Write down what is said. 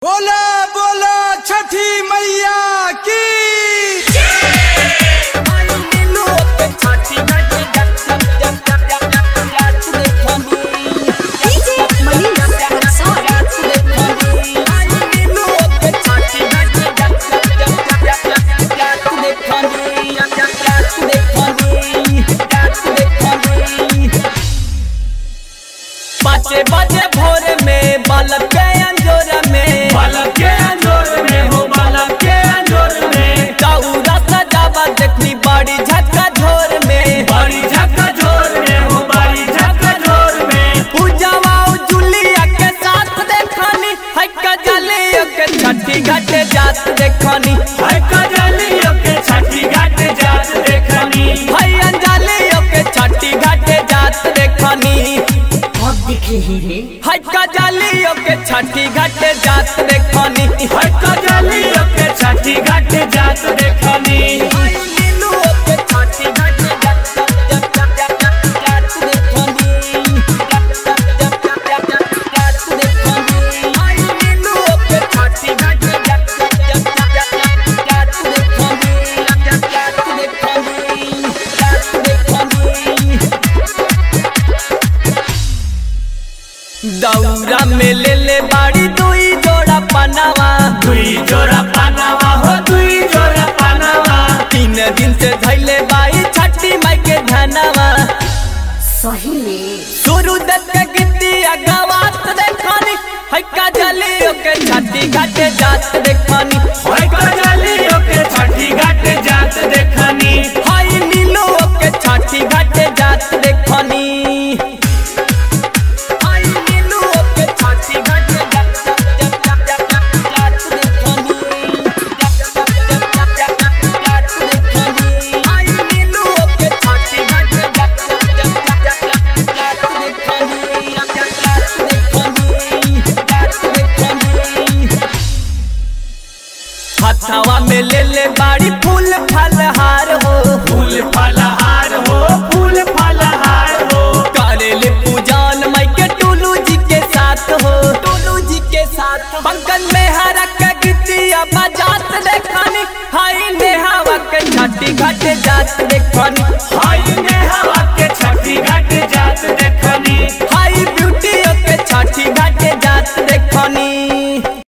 बोला बोला छठी मैया की DJ Manish Rexona. पाँचे बजे भोर में बालक के अंजोर में बालक के अंजोर में हो बालक के अंजोर में चौरा सजावा देखनी बड़ी झटका झोर में बड़ी झक्का झोर में हो बड़ी झक्का झोर में पूजावा जुलिया के साथ देखनी है कजलियो के छठी घाटे जात देखनी है कजलियों के छठी घाट जात देखनी है अंजलियो के छठी घाटे जात देखनी है कजलियो के छठी घाटे जात देखनी है कजलियों के छठी घाट जात देखनी दौरा में ले ले बाड़ी दुई जोड़ा पनावा दुई जोड़ा पानावा हो दुई जोड़ा पानावा तीन दिन से धैले बाई छठी माई के धनवा शुरू दत्त के गीतिया गवात देखनी है कजलियो के छठी घाटे जात देख